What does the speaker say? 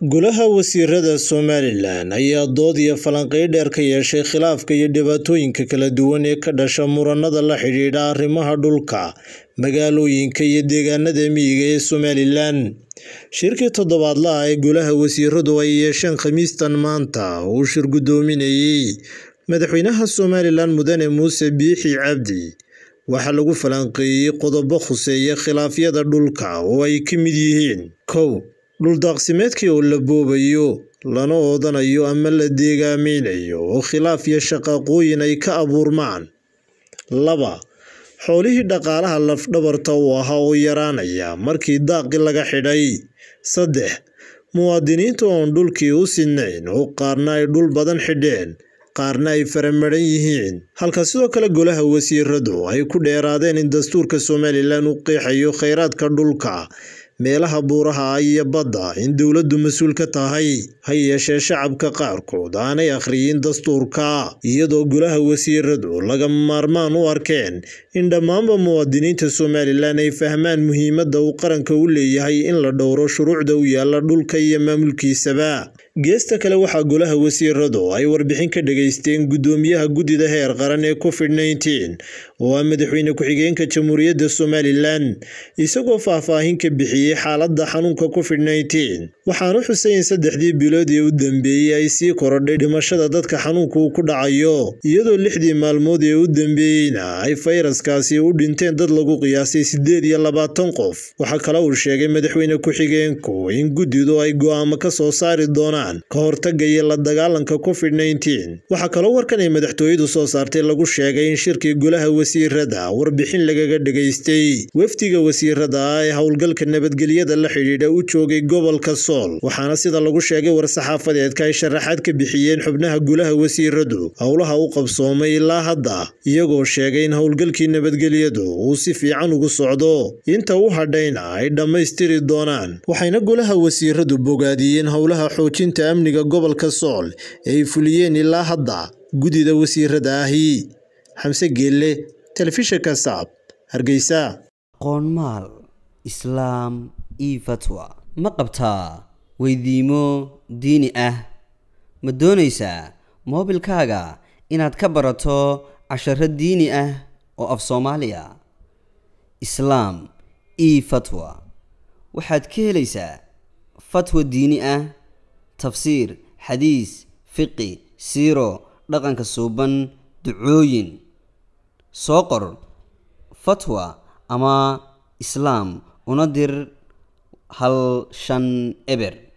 Golaha Wasiirada Somalilan ayaa dood iyo falanqeyn dheer ka yeeshay khilaafka iyo dhibaatooyinka kala duwan ee ka dhasha muranada la xidhiidha arrimaha dhulka, magaalooyinka iyo deegaanada miyiga ee Somalilan. Shirkii toddobaadlaha ee Golaha Wasiiradu ay yeesheen Khamiistan maanta uu shir gudoominayay Madaxweynaha Somalilan Mudane Muuse Biixi Cabdi waxaa lagu falanqeeyay qodobo khuseeya khilaafyada dhulka oo ay ka mid yihiin kow dhul daaqsimeedkii oo la boobayo lana oodanayo ama la deegaamaynayo oo khilaaf iyo shaqaaqooyin ay ka abuurmaan laba xoolihii dhaqaalaha laf-dhabarta u ahaa oo yaraanaya markii daaqii laga xidhay saddex muwaadiniinta oon dhulkii u sinnayn oo qaarna ay dhul badan xidheen qaarna ay faramaran yihiin halka sidoo kale golaha wasiiradu ay ku dheeraadeen in dastuurka Somalilan uu qeexayo kheyraadka dhulka meelaha buuraha iyo badda in dowladdu mas-uul ka tahay ha yeeshee shacabka qaarkood aanay akhriyin dastuurka iyadoo golaha wasiiradu lagama maarmaan u arkeen in dhammaanba muwaadiniinta Somalilan ay fahmaan muhiimadda uu qaranka u leeyahay in la dhowro shuruucda u yaala dhulka iyo maamulkiisaba geesta kale waxaa golaha wasiiradu ay warbixin ka dhageysteen gudoomiyaha guddida heer qaran ee covid-19 oo ah madaxweyne ku-xigeenka jamhuuriyadda somalilan isagoo faahfaahin ka bixiyey xaaladda xanuunka covid-19 waxaana xusay in saddexdii bilood ee u dambeeyey ay sii korodhay dhimashada dadka xanuunka uu ku dhacayo iyadoo lixdii maalmood ee u dambeeyeyna ay fayraskaasi u dhinteen dad lagu qiyaasay siddeed iyo labaatan qof waxaa kale uu sheegay madaxweyne ku-xigeenku in guddidu ay go'aamo ka soo saari doonaan ka hortagga iyo la dagaalanka covid-19 waxaa kaloo warkan ay madaxtooyadu soo saartay lagu sheegay in shirkii golaha wasiirada warbixin lagaga dhageystay wafdiga wasiirada ah ee howlgalka nabadgelyada la xidhiidha u joogay gobolka sool waxaana sida lagu sheegay war-saxaafadeedka ay sharaxaad ka bixiyeen xubnaha golaha wasiiradu howlaha u qabsoomay ilaa hadda iyagoo sheegay in howlgalkii nabadgelyadu uu si fiican ugu socdo inta u hadhayna ay dhammaystiri doonaan waxayna golaha wasiiradu bogaadiyeen howlaha xoojinta amniga gobolka sool ee ay fuliyeen ilaa hadda guddida wasiirada ahi xamse geelle telefishinka saab hargeysa qoonmaal islaam io fatwa ma qabtaa weydiimo diini ah ma doonaysaa moobilkaaga inaad ka barato casharo diini ah oo af soomaaliya islaam io fatwa waxaad ka helaysaa fatwa diini ah tafsiir xadiis fiqi siiro dhaqanka suuban ducooyin soo qor fatwa ama islaam una dir hal shan eber